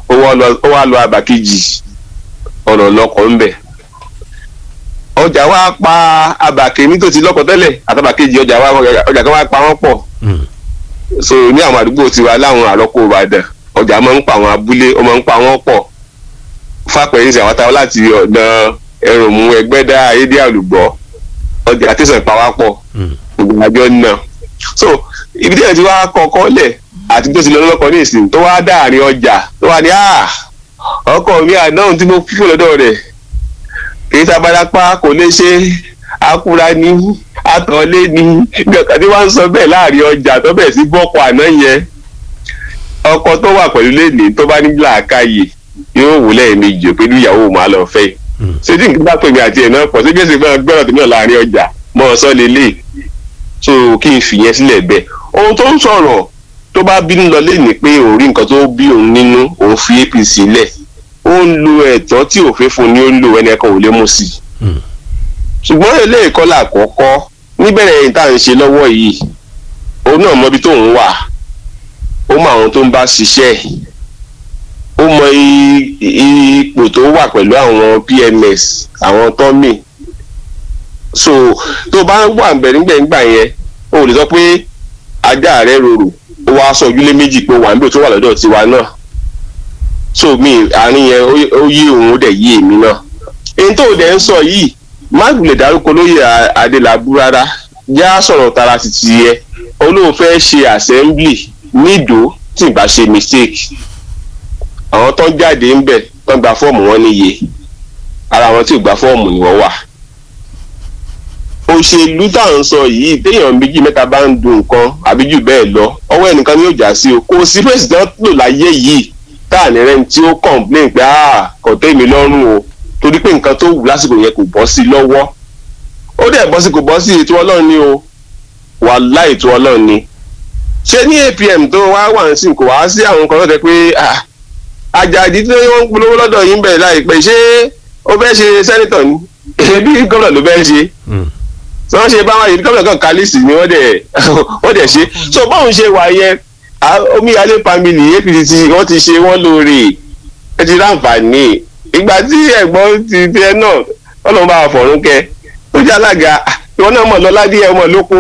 ó wá lọ ó wá lọ àbá kejì ọ̀nà lọkọ̀ ń bẹ̀ ọjà wa pa àbá kèmí tó ti lọ́kọ̀ tẹ́lẹ̀ àtàbà kejì ọjà wa ọjà kan wa pa wọ́n pọ̀ Mm. so ní àwọn àdúgbò tiwa láwọn àrọ́kọ̀ ìbàdàn ọjà máa ń pa àwọn abúlé ó máa ń pa wọ́n pọ̀ fàpẹ́yìn sí àwọn táwọn láti ọ̀dàn ẹrùnmú ẹgbẹ́dá ayédè àlùgbọ́ ọjà tẹ̀sán ìpawápọ̀ Mm. gbogbo àjọ náà so ibi tí ẹ̀ ti wá kọ́kọ́ lẹ̀ àti tó ti lọ lọ́kọ̀ ní ìsìn tó wá dáàrin ọjà tó wá ní "Ah, ọkọ mi àdáhùn tí mo fífò lọ́dọ̀ rẹ̀ kì í sábàdápá kò lè ṣe akúra ní àtọ̀lé ní bí ọ̀kan tí wọ́n ń sọ bẹ́ẹ̀ láàrin ọjà tó bẹ̀ sí bọ́kọ̀ àná yẹn ọkọ tó wà pẹ̀lú lẹ́nìí tó bá ní làákàyè yóò wò lẹ́ẹ̀mejì pé níyàwó màá lọ fẹ́ Mm. ṣé tí nǹkan bá pè mí àti ẹ̀ náà pọ̀ sí bí ẹ̀sìn gbọ́dọ̀ gbọ́dọ̀ tó náà láàrin ọjà mọ́ ọ sọ́ lélẹ̀ so kí n fìyẹn sílẹ̀ bẹ́ẹ̀ ohun tó ń sọ̀rọ̀ tó bá bínú lọ lẹ́nìí pé òun rí nǹkan tó bí òun nínú òun fi apc lẹ̀ ó ń lo ẹ̀tọ́ tí òfin fún ni ó ń lo ẹni ẹ̀kan ò lè mú sí i Mm. ṣùgbọ́n eléyìí kọ́ làkọ́kọ́ níbẹ̀rẹ̀ yìí tá à ń ṣe lọ́wọ́ yìí òun náà mọbi tóun wà ó mọ àwọn tó ń bá ṣiṣẹ́ ó mọ i- i- ipò tó wà pẹ̀lú àwọn pms àwọn tọ́mì so tó bá wà gbẹ̀ngbẹ̀ngbà yẹn o lè sọ pé ajá rẹ rorò ó wá sọ ojúlé méjì pé wà níbi tó wà lọ́dọ̀ tiwa náà so mi àárín yẹn ó- ó yí òun ó dẹ̀ yí èmi náà èyí tó dẹ̀ ń sọ yìí má lè dárúkọ lóye A- adélábù rárá já sọ̀rọ̀ tara títí yẹ olóhùn fẹ́ ṣe assembly nídòó tí ì bá ṣe mistake àwọn tó ń jáde ń bẹ̀ tó ń gba fọ́ọ̀mù wọn níye ara àwọn tí ò gba fọ́ọ̀mù ni wọ́n wà òṣèlú tá à ń sọ yìí téèyàn méjì mẹ́ta bá ń dun nǹkan àbí jù bẹ́ẹ̀ lọ ọwọ́ ẹnìkan ni yóò já sí o kò sí president lò láyé yìí tá à ní rẹ́ni tí ó complain pé ah kò tẹ́ mi lọ́rùn o torí pé nǹkan tó wù lásìkò yẹn kò bọ́ sí lọ́wọ́ ó dẹ̀ bọ́ sí kò bọ́ sí ètò ọlọ́run ni o wàhálà ètò ọlọ́run ni ṣé ní apm tó wá wà ń sìn kò wá sí àwọn nǹkan tó tẹ pé ah àjàdí tí wọ́n ń polówó lọ́dọ̀ yín bẹ̀rẹ̀ láìpẹ́ ṣé ó fẹ́ ṣe sẹ́nitọ̀ ni ebi gómìnà ló fẹ́ ṣe Mm. tí wọ́n ṣe báwọn yìí gómìnà kan kálísì ni wọ́n dẹ̀ wọ́n dẹ̀ ṣe so báwọn ṣe wà yẹn ah, omíyalé family apc tí wọ́n ti ṣe wọ́n lóore ẹ ti ráǹfààní ìgbà tí ẹ̀gbọ́n ti tiẹ̀ náà ọlọ́run bá wà fọ̀rún kẹ ó jẹ́ alága ah, ìwọ náà mọ̀ lọ́lá díẹ̀ ọmọ lóko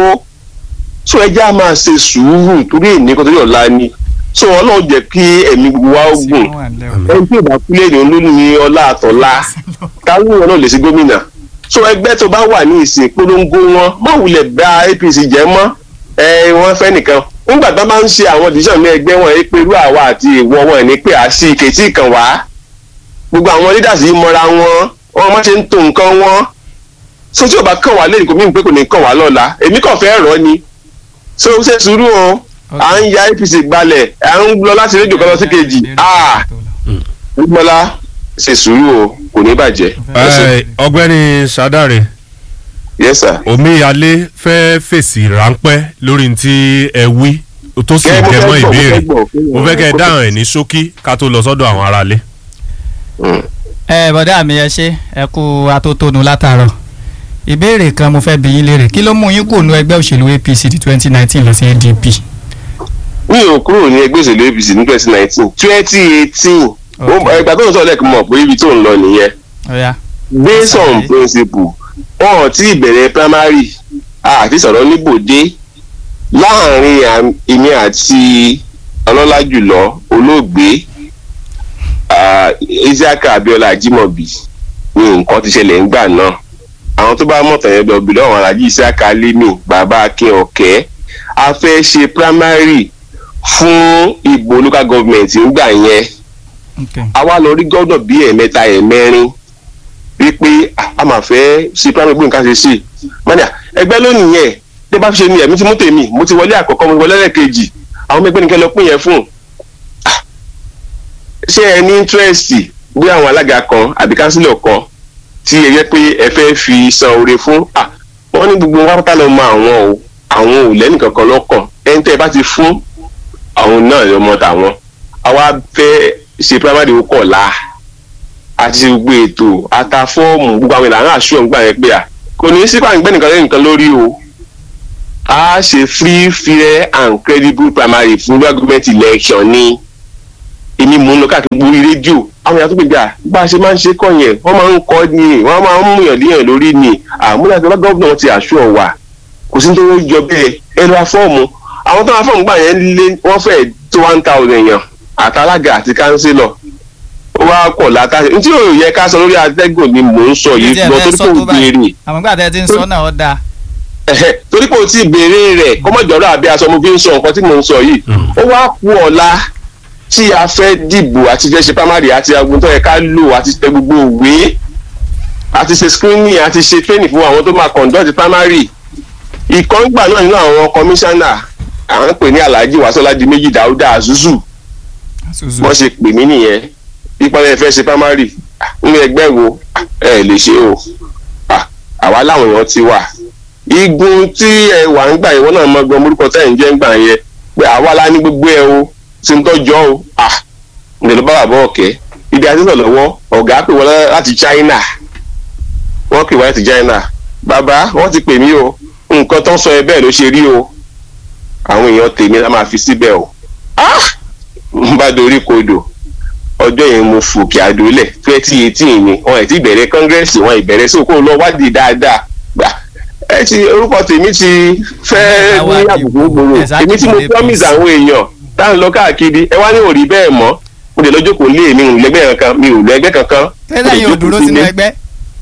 so ẹjẹ́ á máa ṣe sùúrù torí èmi kan torí ọ̀la ni so ọlọ́run jẹ́ kí ẹ̀mí gbogbo wa ó gùn ẹni tí ìbá kúlẹ̀ ní olórí ní ọlá àtọ̀lá káwọn náà lè ṣe gómìnà so ẹgbẹ́ tó bá wà ní ìsìn polongo wọn má wulẹ̀ bá apc jẹ́ mọ́ ẹ wọ́n fẹ́ nìkan nígbà tó bá ń ṣe àwọn decision ní ẹgbẹ́ wọn ẹ pé irú àwa àti ìwọ wọn ní pé à sí ìkẹtì kan wá gbogbo àwọn leaders yìí mọra wọn wọn má ṣe ń to nǹkan wọn so tí o bá kàn wá lẹ́yìn kò mí pé kò ní kàn wá lọ́la èmi kàn fẹ́ rọ́ ni so ṣe sùúrù o à ń ya apc gbalẹ̀ à ń lọ láti rédíò kan lọ sí kejì ah gbọ́lá ṣe sùúrù o kò ní bàjẹ́. Ẹ, ọ̀gbẹ́ni sadare yes sir. omíyalé fẹ́ fèsì ráńpẹ́ lórí tí ẹ wí tó sì Kẹ́, mo jẹ fẹ́ mọ́ gbọ́, mo ìbéèrè fẹ́ gbọ́, fún mo wọn. fẹ́ kẹ́ ẹ dáhùn ẹ̀ ní ṣókí ká tó lọ sọ́dọ̀ àwọn aráalé. Mm. ẹ bọ̀dá mi ẹ ṣe ẹ kú atótónu látàárọ̀ ìbéèrè kan mo fẹ́ bi yín léèrè kí ló mú yín kúrò ní ẹgbẹ́ òṣèlú apc ní twenty nineteen lọ sí adp. mi ò kúrò ní ẹgbẹ́ òṣèlú apc ní twenty nineteen twenty eighteen Okay. ẹgbà tó ń sọ lẹ́ẹ̀kan mọ̀ pé ibi tó ń lọ nìyẹn ọ̀ya based on Sorry. principle wọn ò tí ì bẹ̀rẹ̀ primary àti sọ̀rọ̀ níbòde láàrin àm- èmi àti ọlọ́lá jùlọ olóògbé ah, isiaka abiola ajimobi ni nǹkan ti ṣẹlẹ̀ ńgbà náà àwọn tó bá mọ̀tàn yẹn lọ bí lọ́wọ́ alájí isiaka lemi bàbá akin ọ̀kẹ́ a fẹ́ ṣe primary fún ìbò local government ńgbà yẹn ok àwa lọ rí gọ́dọ̀ bí ẹ̀mẹ́ta ẹ̀mẹ́rin wípé ah, a máa fẹ́ ṣe primary gbóhùn ká ṣe sí mọ́nà ẹgbẹ́ lónìí yẹn bí bá fi ṣe ni ẹ̀mí ti mú tèmi mo ti wọlé àkọ́kọ́ mo ti wọlé lẹ́ẹ̀kejì àwọn ọmọ ẹgbẹ́ nìkan lọ pín yẹn fún Ah, ṣé ẹ ní interest bí àwọn alága kan àbí kánsílọ̀ kan tí ẹ yẹ pé ẹ fẹ́ fi san oore fún Ah, wọ́n ní gbogbo wọn pátá lọ mọ àwọn o àwọn ò lẹ́nìkankan lọ́kàn ẹni tẹ́ ẹ bá ti fún àwọn náà lọ́mọ tàwọn àwa fẹ́ ṣe primary ó kọ̀ la àti ṣe gbogbo ètò ata fọ́ọ̀mù gbogbo àwọn ìlànà àṣùwọ̀n gbà yẹn pé à kò ní sí pàǹgbẹ́ nìkan lẹ́yìn nìkan lórí o a ṣe free fair and credible primary fún local government election ni èmi mò ń lọ káàkiri gbórí rédíò àwọn èèyàn tó gbèjà bá a ṣe máa ń ṣe kọ́ yẹn wọ́n máa ń kọ́ ni wọ́n máa ń mú yàn léèyàn lórí ni àmúlẹ̀ àti gọ́ọ̀nà wọn ti àṣọ wà kò sí tó jọ bẹ́ẹ̀ ẹ lọ fọ́ọ̀mù àwọn tó máa fọ́ọ̀mù gbà yẹn lé wọ́n fẹ́ tó one thousand èèyàn àtàlágà àti kánsílọ̀ ó wá pọ̀ látàṣe ní tí yóò yẹ ká sọ lórí atẹ́gùn ni mò ń sọ yìí Ǹjẹ́ ẹ lọ fẹ́ torí sọ kò tó báyìí? béèrè àmọ́ gbà tẹ́ ẹ ti ń sọ náà ó dáa ẹ̀hẹ́, torí pé o ti béèrè rẹ̀ kọ́mọ̀jọ́rọ̀ àbí aṣọ mo fi ń sọ nǹkan tí mò ń sọ yìí ó wá kú ọ̀la tí a fẹ́ dìbò àti fẹ́ ṣe primary àti agun tó yẹ ká lò àti tẹ gbogbo òwe àti ṣe screening àti ṣe training fún àwọn tó máa conduct primary ìkọ́ngbà náà nínú àwọn commissioner à ń pè ní alhaji wasolaji méjì dáúdà azuzu Suzu. wọ́n ṣe pè mí nìyẹn ìpínlẹ̀ fẹ́ ṣe primary nínú ẹgbẹ́ wo ẹ lè ṣe o Ah, àwa láwọn èèyàn ti wà igun tí ẹ wà ń gbà yẹn wọ́n náà mọ gbọ́n orúkọ tẹ́ ẹ̀ ń jẹ́ ń gbà yẹn pé àwa la ní gbogbo ẹ o tí ń tọ́jọ́ o ah ǹdẹ̀ ló bá wà bọ́ ọ̀kẹ́ ibi àti sọ̀ lọ́wọ́ ọ̀gá pè wọ́n láti China wọ́n pè wọ́n láti China bàbá wọ́n ti pè mí o nǹkan tó ń sọ ẹ bẹ́ẹ̀ ló ṣe rí o àwọn èèyàn tèmi la máa fi síbẹ̀ o ah n bá dorí kodò ọjọ́ yẹn mo fòkè àdólẹ̀ twenty eighteen ni wọn ẹ̀ ti bẹ̀rẹ̀ kọ́ngẹ́rẹ́sì wọn ìbẹ̀rẹ̀ sí òkú lọ wádìí dáadáa gbà ẹ ti orúkọ tèmi ti fẹ́ ní àbùkù gbòòrò èmi tí mo promise àwọn èèyàn tá à ń lọ káàkiri ẹ wá ní òrí bẹ́ẹ̀ mọ́ mo lè lọ́jọ́ kò lé mi ò lẹ́gbẹ́ kankan mi ò lẹ́gbẹ́ kankan. tẹ́lẹ̀ yóò dúró sínú ẹgbẹ́.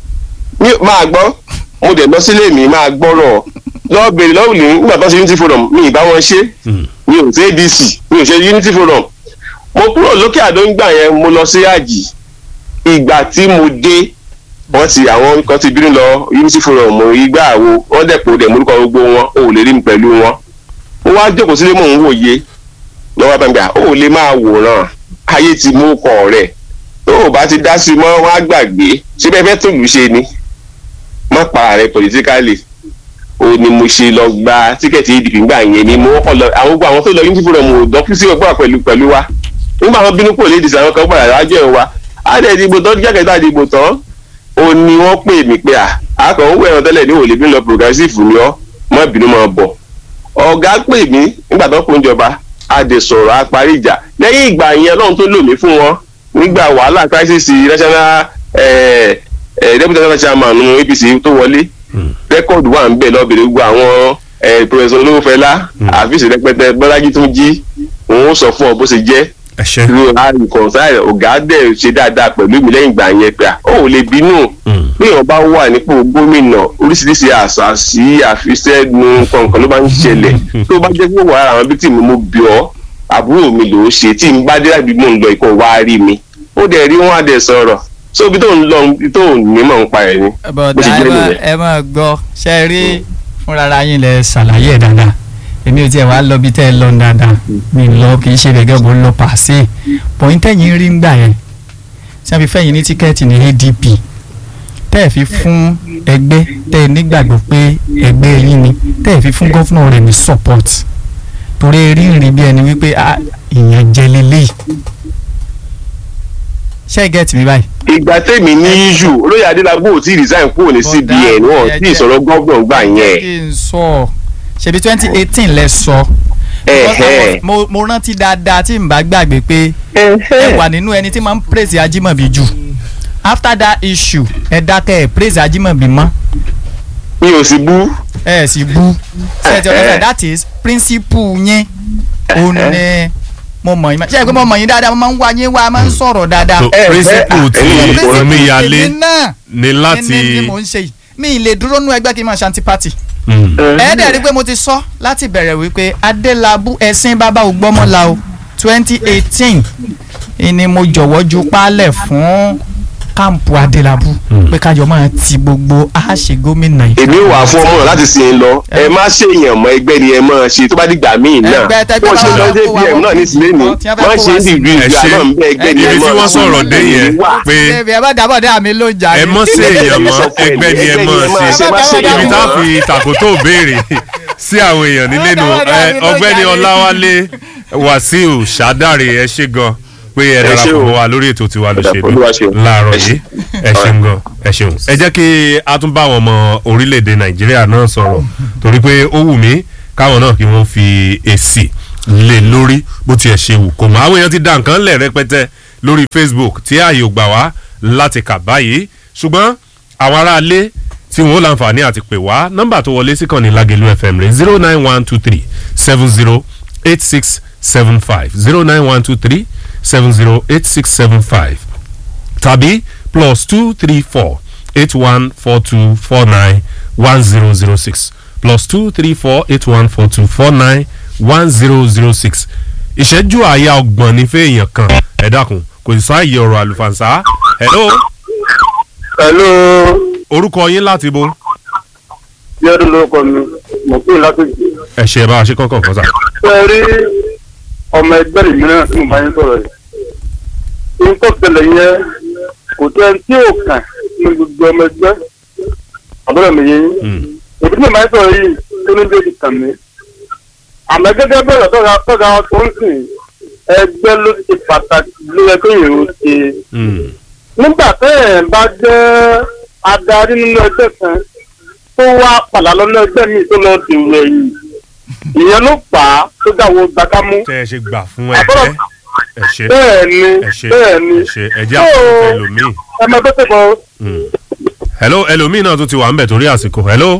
mi máa gbọ́ mo dẹ̀ lọ sílé mi máa gbọ́rọ̀ lọ́ọ́ bèrè lọ́wọ́ ní nígbà tó ṣe unity forum mi ì bá wọn ṣe mi ò ṣe adc mi ò ṣe unity forum mo kúrò lókè àdó ń gbà yẹn mo lọ sí àjì ìgbà tí mo dé wọ́n ti àwọn kan ti bínú lọ unity forum ìgbà àwo wọ́n dẹ̀pọ̀ dẹ̀ morúkọ gbogbo wọn ò lè rí mi pẹ̀lú wọn mo wá jókòó sílé mò ń wòye lọ́wọ́ bá mi gbà ó lè máa wòran ayé ti mú kọ̀ rẹ̀ tó o bá ti dá sí i mọ́ wọ́n á gbàgbé ṣé bẹ́ẹ̀ fẹ́ tó lù ṣe ni má pa rẹ̀ politically o ni mo ṣe lọ gba tíkẹ́ẹ̀tì ìdìbò nígbà yẹn ni mo kọ́ lọ àwọn gbogbo àwọn tó lọ unity forum ò dọ́kú sí ọgbà pẹ̀lú pẹ̀lú wa nígbà wọn bínú kúrò lédi sàwọn kan padà lájọ ẹ̀ wa á dẹ̀ dìbò tán jákè tá a dìbò tán ó ní wọ́n pè mí pé à akọ̀ ń wẹ̀ràn tẹ́lẹ̀ ní òòlì bí lọ progressive ni ọ́ má bínú máa bọ̀ ọ̀gá pè mí nígbà tó kún ìjọba a dẹ̀ sọ̀rọ̀ a parí ìjà lẹ́yìn ìgbà yẹn ọlọ́run tó lò mí fún wọn nígbà wàhálà crisis national eh, eh, deputy national chairman APC tó wọlé rẹ́kọ̀dù wà ń bẹ̀ lọ́bẹ̀rẹ̀ gbogbo àwọn professor olówófẹ́lá àfíìsì rẹpẹtẹ bọ́lájí tó ń jí òun ó sọ fún ọ bó ṣe jẹ́ ẹ ṣe. irú àìkọ̀nsáì ọ̀gá dẹ̀ ṣe dáadáa pẹ̀lú mi lẹ́yìn ìgbà yẹn pé à ó ò lè bínú bí èèyàn bá wà nípò gómìnà oríṣiríṣi àṣàṣì àfisẹ́nu kọ̀ọ̀kan ló bá ń ṣẹlẹ̀ tó bá jẹ́ pé wàá àwọn bíi tí mo bí ọ́ àbúrò mi ló ṣe tí n bá dé láti mò ń lọ ìkọ̀ wá rí mi ó dẹ̀ rí wọn á dẹ̀ sọ̀rọ̀ so ibi tó ń lọ ibi tó ń ní mọ̀ ń pa ẹ̀ ni. bọ̀dà ẹ máa ẹ máa gbọ́ ṣe rí fúnra yín lẹ ṣàlàyé ẹ̀ dáadáa èmi ò tiẹ̀ wá lọ bí tẹ́ ẹ lọ dáadáa mi lọ kì í ṣe gẹ́gẹ́ bó lọ pàṣẹ pọ̀yìn tẹ̀yìn rí ń gbà yẹn tí wọ́n fi fẹ́yìn ní tíkẹ́ẹ̀tì ní ADP tẹ́ ẹ̀ fi fún ẹgbẹ́ tẹ́ ẹ nígbàgbọ́ pé ẹgbẹ́ yín ni tẹ́ ẹ fi fún gọ́fúnà rẹ̀ ní support torí rí rìn bí ẹni wípé ìyẹn jẹ lélẹ́yìí ṣé ẹ gẹ́tì mi báyìí. ìgbà tèmi ní yíyù olóyè adélábù ò tí ì resign kúrò ní CBN wọn tí ìsọ̀rọ̀ gọ́ọ̀gbọ̀n gbà yẹn. kí n sọ ṣebí twenty eighteen lẹ sọ mo rántí dáadáa tí n bá gbàgbé pé ẹ wà nínú ẹni tí máa ń praise Ajímọ̀bí jù after that issue ẹ dákẹ́ ẹ praise Ajímọ̀bí mọ́. mi ò sì bú. ẹ sì bú ṣe ti ọ̀dọ́sẹ̀ that is principle yẹn òun ni mo mọ̀ yín ṣe é pé mo mọ̀ yín dáadáa mo máa ń wá yín wá máa ń sọ̀rọ̀ dáadáa. so principle ti omíyalé ni láti. ní mo ń ṣe yìí mi ì lè dúró nú ẹgbẹ́ kí n máa ṣanti party. ẹ dẹ̀ rí i pé mo ti sọ láti bẹ̀rẹ̀ wípé adélábù ẹ̀sìn bàbá ògbọ́mọlá o twenty eighteen ni mo jọ̀wọ́ ju paálẹ̀ fún káàmpù adélábù pé kájọ máa ti gbogbo àṣẹ gómìnà yìí. èmi wà fún ọmọ láti sin lọ ẹ má ṣèyàn mọ ẹgbẹ́ ni ẹ máa ṣe tó bá dìgbà míì náà Ẹgbẹ́ tẹgbẹ́ wọ́n ṣe bá wà lọ́jọ́ kó wa ìbí ẹ̀ náà ní sílé ni wọ́n ti fẹ́ kó wọ́n ṣe wa ń sí dìbò ẹ ìgbà ṣe náà ń bẹ ẹgbẹ́ ni ẹ ibi tí máa wọ́n sọ̀rọ̀ dé yẹn pé ṣebí ẹ bá dábọ̀ dé àmì ló jà ẹ mọ́ sí èèyàn mọ́ ẹgbẹ́ ni ẹ mọ́ ṣe ibi tá a fi tàkótó béèrè sí àwọn èèyàn nílé nu ọ̀gbẹ́ni ọláwálé wàsíù ṣàdáre ẹ ṣe gan pé ẹ darapọ̀ mọ́ wa lórí ètò tiwa lóṣèlú láàárọ̀ yìí ẹ ṣeun gan ẹ ṣeun. ẹ jẹ́ kí a tún bá àwọn ọmọ orílẹ̀-èdè nàìjíríà náà sọ̀rọ̀ torí pé ó wù mí káwọn náà kí wọ́n fi èsì lé lórí bó tiẹ̀ ṣe wù kó mọ́ àwọn èèyàn ti da nǹkan lẹ̀ rẹpẹtẹ lórí facebook tí ààyè ò gbà wá láti kà báyìí ṣùgbọ́n àwọn aráalé tí wọn ó láǹfààní àti pè wá nọ́mbà tó wọlé sí kan ní Lágelú FM rẹ̀ zero nine one two three seven zero eight six seven five zero nine one two three seven zero eight six seven five tàbí plus two three four eight one four two four nine one zero zero six plus two three four eight one four two four nine one zero zero six ìṣẹ́jú àyà ọgbọ̀n ní fẹ́ẹ̀yàn kan ẹ dákun kò sí sáàyè ọ̀rọ̀ àlùfànṣá hello Hello, orúkọ yín láti bo bí ọdún lórúkọ mi, mo pè láti jù. ẹ ṣe bá a ṣe kọ́kọ́ kan sá. Ṣé ẹ rí ọmọ ẹgbẹ́ rẹ̀ mìíràn tí mo bá yín sọ̀rọ̀ yìí? Ohun tó ṣẹlẹ̀ yẹn kò tó ẹni tí ò kàn ní gbogbo ọmọ ẹgbẹ́. Àbúrò mi yẹn. Mm. Èdè tí mo bá yín sọ̀rọ̀ yìí tó ní lè kàn mí. Àmọ́ gẹ́gẹ́ bẹ́ẹ̀ tọ́ga tọ́ga wọn tó ń sìn ẹgbẹ́ ló ti pàtàkì ló yẹ kó yẹn ó ṣe. Mm. nígbà tẹ́ ẹ̀ bá jẹ́ adarí nínú ẹgbẹ́ kan tó wá padà lọ́nà ẹgbẹ́ mi tó lọ dèrò ẹ̀yìn ìyẹn ló fà á tó dáwọ́ gbàkámú. tẹ́ ẹ ṣe gbà fún Àbúrò- ẹgbẹ́ ẹ ṣe bẹ́ẹ̀ ni ẹ ṣe bẹ́ẹ̀ ni ẹ ṣe ẹ jẹ́ àkókò ẹlòmíì. ẹ máa bẹ́ẹ̀ tẹ̀kọ́ Mm. hello ẹlòmíì náà tún ti wà ń bẹ̀ torí àsìkò hello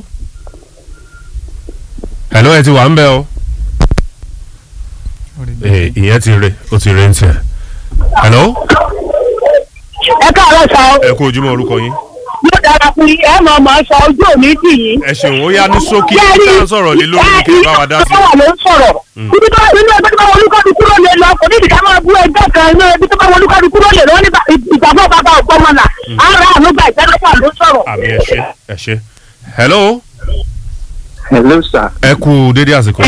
hello ẹ ti wà ń bẹ̀ o Eh, ìyẹn ti re ó ti re ń tiẹ̀ hello ẹ káàárọ̀ sọ ẹ kú ojúmọ́ orúkọ yín yóò dára fún yín ẹ mọ̀ ọmọ sọ ojú òní tì yín. ẹ ṣeun ó yá ní ṣókí ká ń sọ̀rọ̀ lé lórí ní kí n bá wa dá sí. ẹ ló ń sọ̀rọ̀ ibi tó nínú ẹgbẹ́ tó bá wọlé kọ́ni kúrò lè lọ kò ní ìdíkà máa bú ẹgbẹ́ kan inú ibi tó bá wọlé kọ́ni kúrò lè lọ ní ìgbàgbọ́ bàbá ọ̀gbọ́mọlà ara àánú gba ìjẹ́lọ́pàá ló sọ̀rọ̀. àmì ẹ ṣe ẹ ṣe hello hello sir ẹ kú dédé àsìkò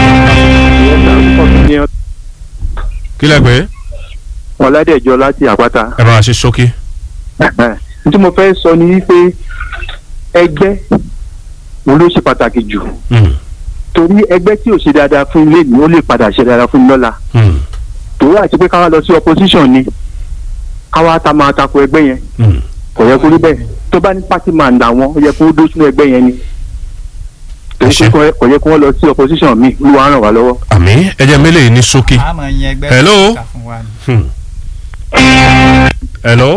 kí lẹ pé ọ̀làdẹ̀jọ láti àpáta. ẹ bá wa ṣe ṣókí. n tí mo fẹ́ sọ ni wípé ẹgbẹ́ wo ló ṣe pàtàkì jù Mm. torí ẹgbẹ́ tí ò ṣe dáadáa fún ilé ni ó lè padà ṣe dáadáa fún lọ́la Mm. tòun àti pé káwá lọ sí opposition ni káwá ta máa tako ẹgbẹ́ yẹn Mm. kò yẹ kó rí bẹ́ẹ̀ tó bá ní party man làwọn ó yẹ kó dó sínú ẹgbẹ́ yẹn ni Ẹ ṣé. torí pé kò yẹ kó wọ́n lọ sí opposition mi olúwa ràn wá lọ́wọ́. àmì ẹ jẹ́ mélèé ní ṣókí. a máa yan ẹgbẹ́ Hello? kà fún wa ni. Hmm. hello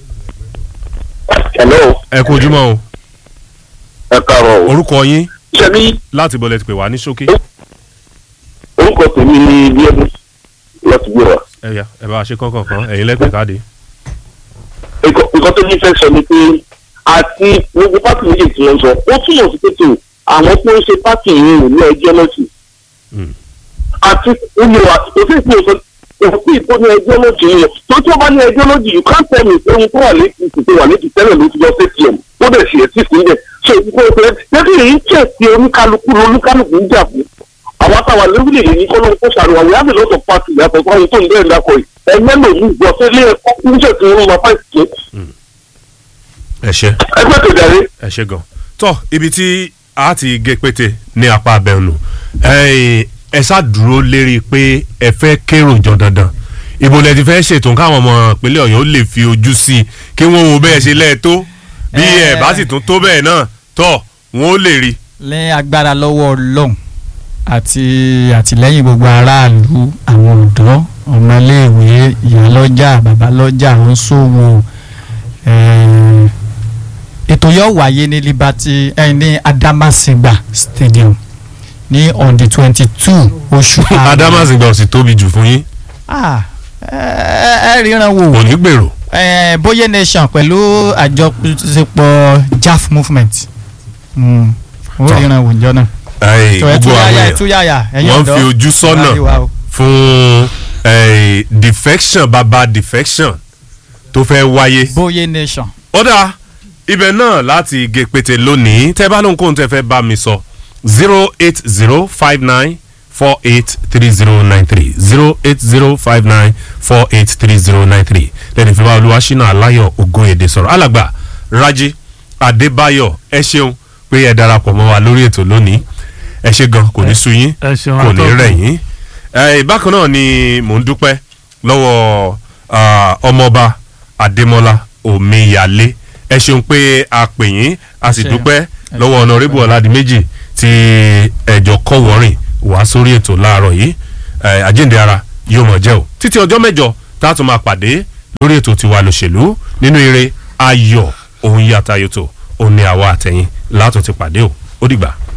hello ẹ kú ojúmọ́ o ẹ káàárọ̀ o. orúkọ yín ṣebí láti bọ̀lẹ̀ ti pè wá ní ṣókí. orúkọ tèmi ni bíọ́dún láti gbé wa. ẹ yá ẹ bá wa ṣe kọ́kọ́ kan ẹ̀yin lẹ́pẹ̀ káàdì. nǹkan nǹkan tó ní fẹ́ sọ ni pé àti gbogbo pátì méjì tí wọ́n sọ ó túmọ̀ sí pé tó àwọn tó ń ṣe pátì yìí ò ní ẹjọ́ lọ́sì. Mm. àti olùwà kò sí ìpín òsàn òfin ìpó ní ẹjọ́ lọ́sì yẹn tó tí ó bá ní ẹjọ́ lọ́sì you can't tell me pé ohun tó wà létí tó wà létí tẹ́lẹ̀ ló ti lọ sí atm ó dẹ̀ sì ẹ̀ sí sílẹ̀ so ìpínpín òsàn lẹ́kìn èyí tẹ̀ sí oníkálukú oníkálukú ń jà fún àwọn táwa lórílẹ̀ yìí kọ́ ló ń kó ṣàrùwà we have a lot of parties yàtọ̀ fún àwọn tó ń bẹ̀rẹ̀ dákọ̀ yìí ẹgbẹ́ lòlú gbọ́ sí ilé ẹ̀kọ́ níṣẹ́ tí wọ́n máa fáìsì ẹ ṣe ẹgbẹ́ tó darí ẹ ṣe gan. tọ́ ibi tí a ti gé pété ní apá abẹ́nu ẹ ṣáà dúró lérí pé ẹ fẹ́ kérò jọ dandan ìbò lẹ ti fẹ́ ṣètò káwọn ọmọ ìpínlẹ̀ ọ̀yọ́ lè fi ojú sí i kí wọ́n wo bẹ́ẹ̀ ṣe lẹ́ẹ̀tó bí ẹ bá sì tún tó bẹ́ẹ̀ náà tọ́ wọn ó lè rí. lẹ́yìn agbára lọ́wọ́ ọlọ́run àti àtìlẹ́yìn gbogbo aráàlú àwọn ọ̀dọ́ ọmọléèwé ìyálọ́jà babalọ́jà oníṣòwò eh, ètò yóò wáyé ní liberty eh, ní adamasingba stadium ní on the twenty two oṣù karùn-ún. adamasingba ò sì tóbi jù fún yín ah ẹ ẹ ríran wò kò ní gbèrò. eh, Boye Nation pẹ̀lú àjọṣepọ̀ JAF movement mm. ó Tọ́. ríran wò njọ́ náà Ẹ, tó ẹ gbogbo àwọn túyàyà ẹ èèyàn túyàyà ẹ̀yin wọ́n ọ̀dọ́ fi ojú sọ́nà wá rí wa o. fún eh, defection baba defection tó fẹ́ wáyé. Boye Nation ó dáa ibẹ̀ náà láti gé pété lónìí tẹ́ bá lóhùn kóhun tẹ́ fẹ́ bá mi sọ zero eight zero five nine four eight three zero nine three zero eight zero five nine four eight three zero nine three lẹ́nu ìfẹ́ bá olúwaṣínà aláyọ̀ ògóyèdè sọ̀rọ̀ alàgbà rájí adébáyọ̀ ẹ ṣeun pé ẹ darapọ̀ mọ́ wa lórí ètò lónìí ẹ ṣe gan kò ní sú yín ẹ ṣeun kò ní atọ́kùn. rẹ̀ yín ẹ bákan náà ni mò ń dúpẹ́ lọ́wọ́ ah, ọmọọba adémọlá omíyalé ẹ ṣeun pé a pè yín a sì Ẹ ṣé. dúpẹ́ lọ́wọ́ ọ̀nàrẹ́bù ọ̀làdìmẹ́jì tí ẹ̀jọ̀ kọ́ wọ́rìn wá sórí ètò láàárọ̀ yìí ẹ, àjíǹde ara yóò mọ̀ jẹ́ o títí ọjọ́ mẹ́jọ tá a tún máa pàdé lórí ètò tiwa lòṣèlú nínú eré ayọ̀ òun yàtayòtò òun ni àwa àtẹ̀yìn látún ti pàdé o ó dìgbà.